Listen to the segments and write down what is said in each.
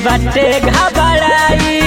बाटे घबराई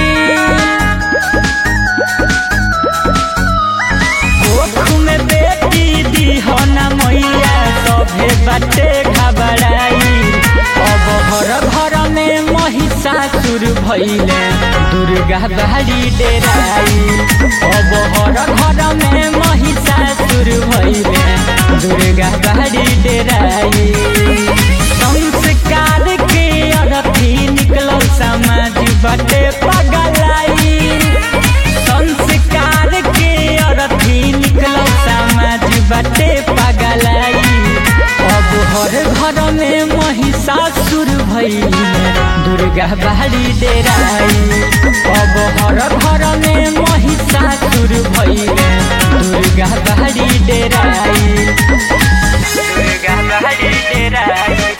कोख में बेटी दीहना मैया सभे बाटे घबराई अब घर घर में महिषासुर भैले दुर्गा बाड़ी डेराई अब घर घर में महिषासुर भैले दुर्गा बाड़ी डेराई संस्कार के अरथी निकलल समाज बाटे पगलाई संस्कार के अरथी निकलल समाज बाटे पगलाई अब हर घर में महिषासुर भैले दुर्गा बाड़ी डेराई अब हर घर में महिषासुर भैले दुर्गा बाड़ी डेराई दुर्गा बाड़ी डेराई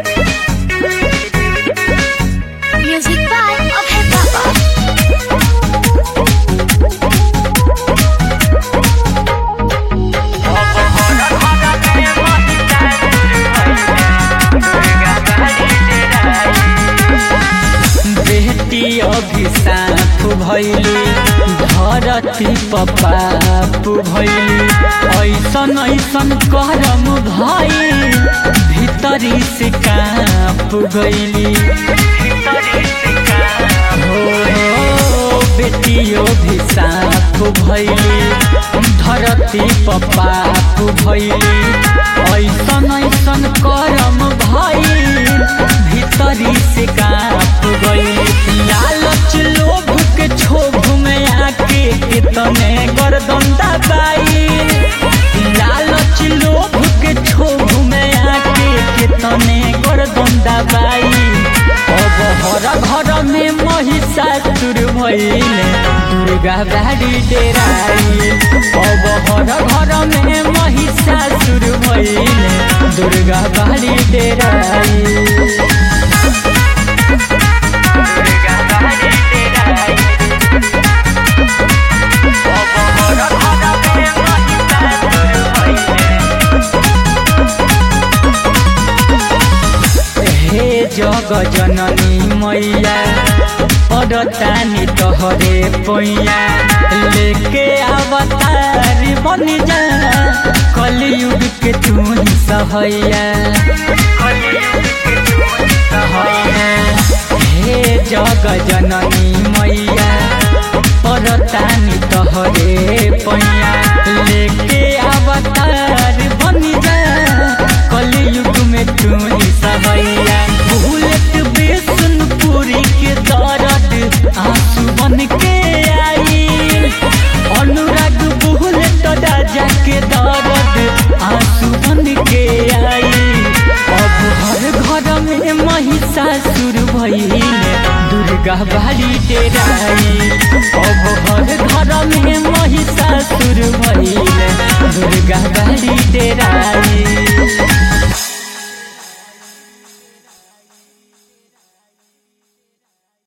Music by Abhay Baba. बेटी अभिशाप भैली धरती पपाप भैली ऐसन ऐसन करम भई भीतरी से काप गैली हो बेटी अभिशाप भैली धरती पपाप भैली ऐसन ऐसन करम भई भीतरी से काप गई लालच लोभ के क्षोभ में आके कितने गर्दन दबाई लालच लोभ के क्षोभ में आके कितने गर्दन दबाई अब हर घर में महिषासुर भैले दुर्गा बाड़ी डेराई अब हर घर में महिषासुर भैले दुर्गा बाड़ी डेराई दुर्गा बाड़ी डेराई अब हर घर में महिषासुर भैले हे जग जननी मैया पड़तानी तोहरे पैया लेके अवतार बन जा कलयुग के तू ही सहैया हे जग जननी मैया पड़तानी तोहरे पैया लेके अवतार बन जा कलयुग में तू ही सहैया बुलेट बेसन पूरी के दर्द आंसू बन के आई अनुराग बुलेट राजा के दर्द आंसू बन के आई अब हर घर में महिषासुर भैले दुर्गा बाड़ी डेराई अब हर घर में महिषासुर भैले दुर्गा बाड़ी डेराई